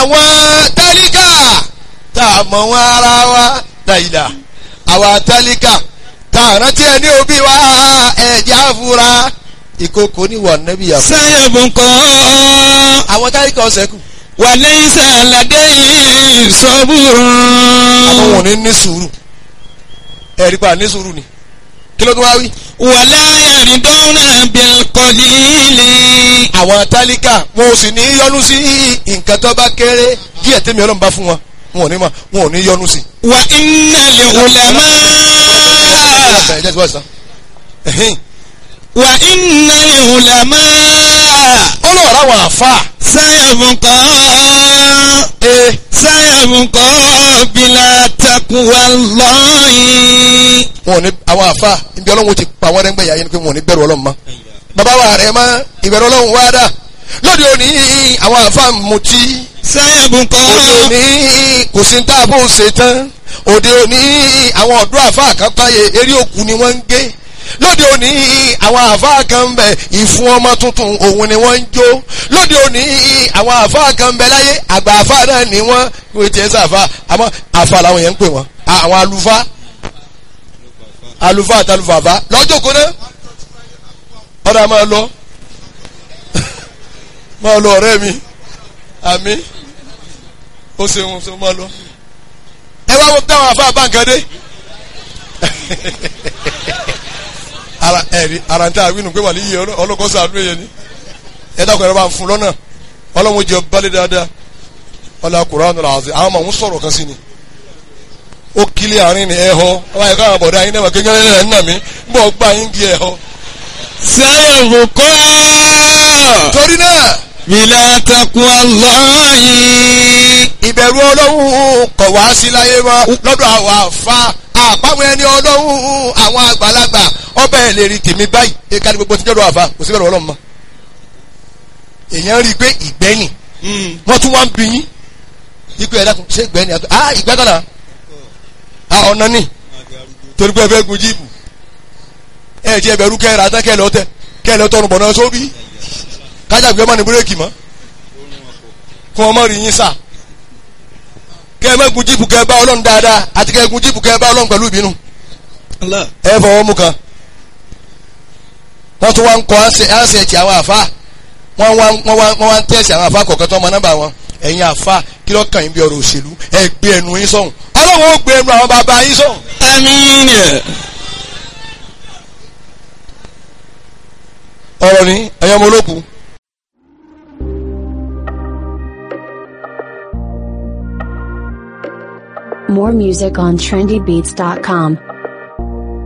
àwọn tálíkà tá a mọ̀ wọn ara wa dàìdà àwa tálíkà tá a rántí ẹni òbí wa ẹ̀jẹ̀ àfúrá ìkókò níwọ̀ nẹ́bí yàgò. سيبقى àwọn tálíkà ọ̀sẹ̀ kù وليس لديه صبر àwọn wọn ò ní ní sùúrù ẹ̀rí pa ní sùúrù ni kí ló tún wá wí. ولا يرضون بالقليل àwọn tálíkà wọn ò sì ní yọnu sí nǹkan tó bá kéré díẹ̀ tẹ́mi ọlọ́run bá fún wọn wọn ò ní ma wọn ò ní yọnu sí. وإن العلماء Ẹ jẹ́ ti wá sí tán. Ẹ̀hìn. وإن العلماء ó lọ rà wọn àfa. سيبقى ee سيبقى بلا تقوى الله wọn ò ní àwọn àfa ibi ọlọ́run ti pa wọ́n rẹ́ngbẹ̀yà yẹn ni pé wọn ò ní bẹ̀rù ọlọ́run mọ́. bàbá wa rẹ̀ mọ́ ìbẹ̀rù ọlọ́run wá dà lóde òní àwọn àfa mutí سيبقى òde òní kò sí ní táàbù ṣe tán òde òní àwọn ọ̀dọ́ àfa kan táyé eré òkú ni wọ́n ń gé lóde òní àwọn àfa kan ń bẹ ìfún ọmọ tuntun òun ni wọ́n ń jó lóde òní àwọn àfa kan ń bẹ láyé àgbà àfa náà ni wọ́n wọ́n ti ẹ̀ sàfà àmọ́ àfa làwọn yẹn ń pè wọ́n àwọn àlùfáà àlùfáà àtàlùfàfà lọ́jọ́ kó náà ọ̀dà máa lọ máa lọ ọ̀rẹ́ mi àmì ó ṣeun ṣe máa lọ. ẹ wá wo táwọn àfa báńkàdé ara ẹ̀rí ara ń tẹ́ àwínú pé wà ní iye ọlọ́kọ́sọ àdúrà yẹn ni ẹ dákun ẹ̀rọ bá ń fún lọ́nà ọlọ́run jẹ balẹ̀ dáadáa ọlọ́ Kùránì àti àwọn ọmọ òun sọ̀rọ̀ kan sí ni ó kílé àárín ni ẹ̀họ́ ọba ẹ̀ka àwọn bọ̀dá yín náà kékeré ẹ̀ ń nà mí bọ́ gbà yín di ẹ̀họ́. سيبقى torí náà بلا تقوى الله ìbẹ̀rù ọlọ́run kọ̀ wá sí láyé mọ́ lọ́dọ̀ àwọn àfa àpamọ́ ẹni ọlọ́run àwọn àgbàlagbà ọbẹ̀ ẹ̀ lè rí tèmi báyìí ẹ̀ka ní gbogbo tí jọ́dọ̀ àfa kò sí bẹ̀rù ọlọ́run mọ́. èèyàn rí i pé ìgbẹ́ni wọ́n tún wá ń bí yín ikú ẹ̀dá kan ṣé ìgbẹ́ni àti ah ìgbẹ́ kan náà ah ọ̀nà ni torí pé ẹ fẹ́ gun jíìpù ẹ jẹ́ ẹbẹ̀rú kẹ́ra tán kẹ́lẹ́ ọtẹ kẹ́lẹ́ ọtọ́run bọ̀ náà sóbì kájà gbé ọmọ ní búrẹ́kì mọ́ kún ọmọ rí yín sà kẹ́ ẹ má gun jíìpù kẹ́ ẹ bá ọlọ́run dáadáa àti kẹ́ ẹ gun jíìpù kẹ́ ẹ bá ọlọ́run pẹ̀lú ìbínú الله ẹ fọwọ́ mú kan wọ́n tún wá ń kọ́ ánsẹ̀tì àwọn àfa wọ́n wá wọ́n wá wọ́n wá ń tẹ̀sí àwọn àfa kọ̀ọ̀kan tó ọmọ nọ́mbà wọn ẹ̀yin àfa kí ló kàn yín bí ọ̀rọ̀ òṣèlú ẹ gbé ẹnu yín sọ̀hún ọlọ́run ó gbé ẹnu àwọn bàbá yín sọ̀hún آمين ọ̀rọ̀ ni ẹ̀yin ọmọ olókùn More music on trendybeats.com.